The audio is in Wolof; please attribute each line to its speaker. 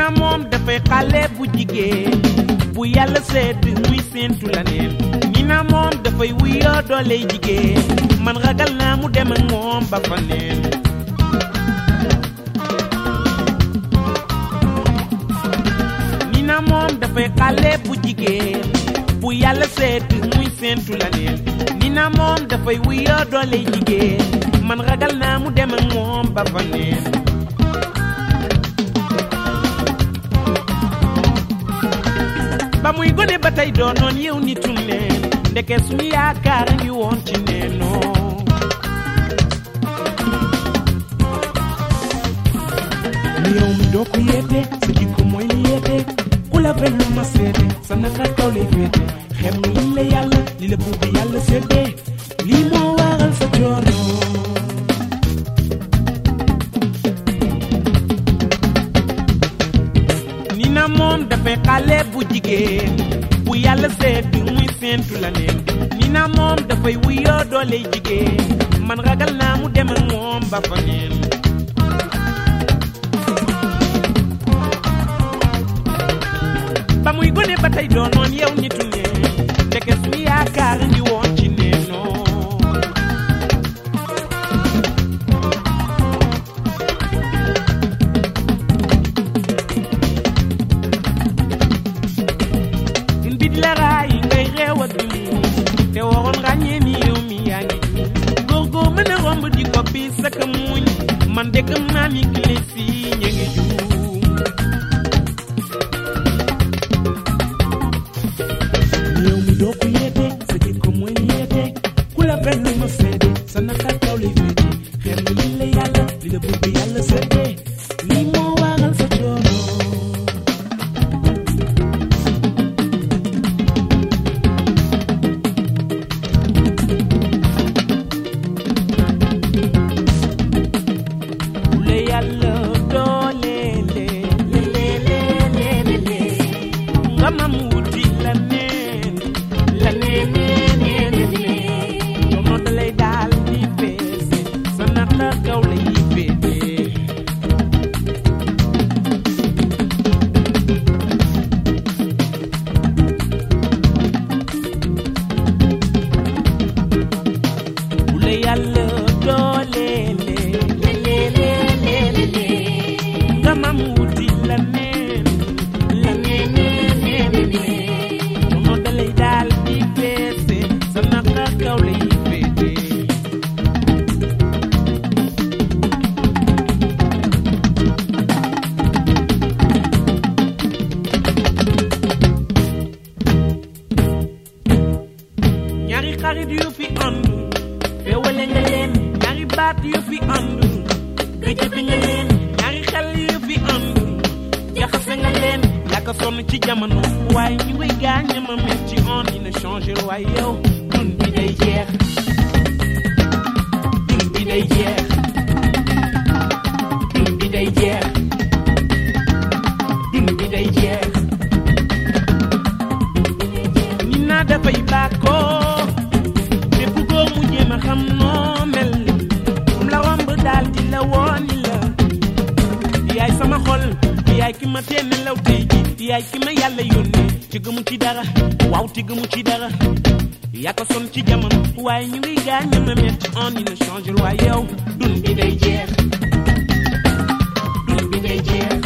Speaker 1: na moom dafay xale bu jigéen bu yàlla sedd muy séentu la neen ñi na moom dafay wuyoo dooley jigéen man ragal naa mu dem ak moom ba fa neen ñi na moom dafay xale bu jigéen bu yàlla sedd muy séentu la neen ñi na moom dafay wuyoo dooley jigéen man ragal naa mu dem ak moom ba fa neen ba muy gone ba tey doonoon yow nitu neen ndeke suñu yaakaar a ngi woon ci neenoo ni yow mi doo ko yeete sa jikko mooy li yeete ku la benn ma seete sa naka kaw lay féete xem nga li la yàlla li la buur bi yàlla seddee lii moo waral sa coono ni na moom dafay xale bu jigéen bu yàlla seet muy séentu la neen ni na moom dafay wuyoo doole jigéen man ragal naa mu dem ak moom ba fa neen ba muy gone ba tey doonoon yow nitu neen ndeke suñu yaakaar ngi woon ci neenoo bit la raay ngay réew ak di te waroon ràññee ni yow mi yaa ngi góor góor mën a romb di ko bi saka muñ man de gëm naa ni kile fii ñu ngi juum yow mi doo ko yeete sa jikko mooy li yeete ku la benn ma seede sa naka kaw lay féete xeer nga li la yàlla li la bëgg yàlla seede lii moo waral sa coono le yàlla dooleele leeleeleele nga mam wuti la neen la neeneeneenene coono da lay daal di feese sa naka kaw lay féete bu la yàlla dooleele leeleeleele nga mam wuti la neen la neeneeneenene coono da lay daal di feese sa naka kaw lay féete ñaari xarit yu fi ànd féewale nga leen ñaari baat yu fi ànd gëjëte nga leen ñaari xel yu fi ànd jaxase nga leen yàgg sonn ci jamono waaye ñu ngi gaañ ma metti on dina changer waaye yow dund bi day jeex dund bi day jeex dund bi day jeex dund bi day jeex ni naa dafay bàkkoo te bëggoo mu jéem a xam noo mel um la romb daal di la wooni la yaay sama xol yaay ki ma tee nelaw tey ji yaay ki ma yàlla yónnee ci gëmu ci dara waaw te gëmu ci dara yaa ko son ci jamono waaye ñu ngi gaañ ma metti on dina changer waaye yow dund bi day jeex dund bi day jeex